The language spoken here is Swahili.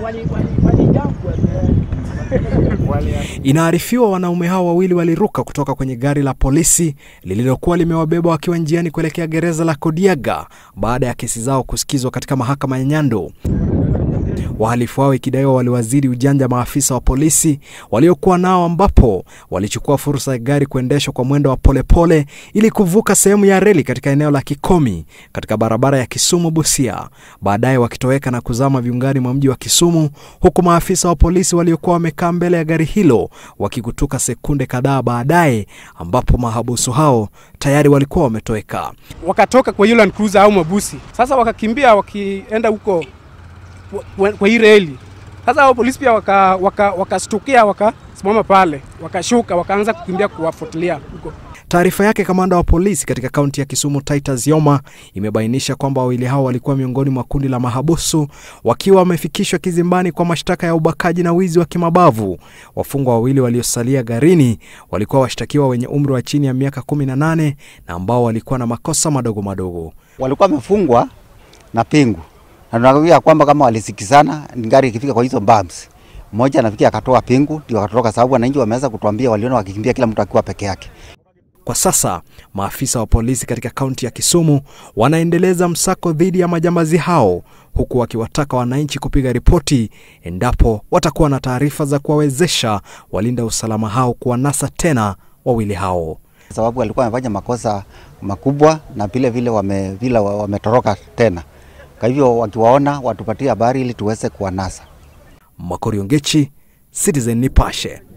Inaarifiwa wanaume hao wawili waliruka kutoka kwenye gari la polisi lililokuwa limewabeba wakiwa njiani kuelekea gereza la Kodiaga baada ya kesi zao kusikizwa katika mahakama ya Nyando. Wahalifu hao ikidaiwa waliwazidi ujanja maafisa wa polisi waliokuwa nao, ambapo walichukua fursa ya gari kuendeshwa kwa mwendo wa polepole ili kuvuka sehemu ya reli katika eneo la Kikomi katika barabara ya Kisumu Busia, baadaye wakitoweka na kuzama viungani mwa mji wa Kisumu, huku maafisa wa polisi waliokuwa wamekaa mbele ya gari hilo wakikutuka sekunde kadhaa baadaye, ambapo mahabusu hao tayari walikuwa wametoweka. wakatoka kwa hiyo Land Cruiser au mabusi. Sasa wakakimbia wakienda huko kwa- kwa hii reli. Sasa hao polisi pia wakastukia waka, wakastukia, wakasimama pale, wakashuka, wakaanza kukimbia kuwafuatilia huko. Taarifa yake kamanda wa polisi katika kaunti ya Kisumu Titus Yoma imebainisha kwamba wawili hao walikuwa miongoni mwa kundi la mahabusu wakiwa wamefikishwa kizimbani kwa mashtaka ya ubakaji na wizi wa kimabavu. Wafungwa wawili waliosalia garini walikuwa washtakiwa wenye umri wa chini ya miaka 18 na ambao walikuwa na makosa madogo madogo. walikuwa wamefungwa na pingu na tunakwambia kwamba kama walisikizana, gari ikifika kwa hizo bumps, mmoja anafikia akatoa pingu ndio akatoroka, sababu wananchi wameweza kutuambia waliona wakikimbia kila mtu akiwa peke yake. Kwa sasa maafisa wa polisi katika kaunti ya Kisumu wanaendeleza msako dhidi ya majambazi hao huku wakiwataka wananchi kupiga ripoti endapo watakuwa na taarifa za kuwawezesha walinda usalama hao kuwanasa tena wawili hao. sababu walikuwa wamefanya makosa makubwa na vile vile wame, vile wa- wametoroka tena. Kwa hivyo wakiwaona watupatie habari ili tuweze kuwanasa. Makori Ongechi, Citizen Nipashe.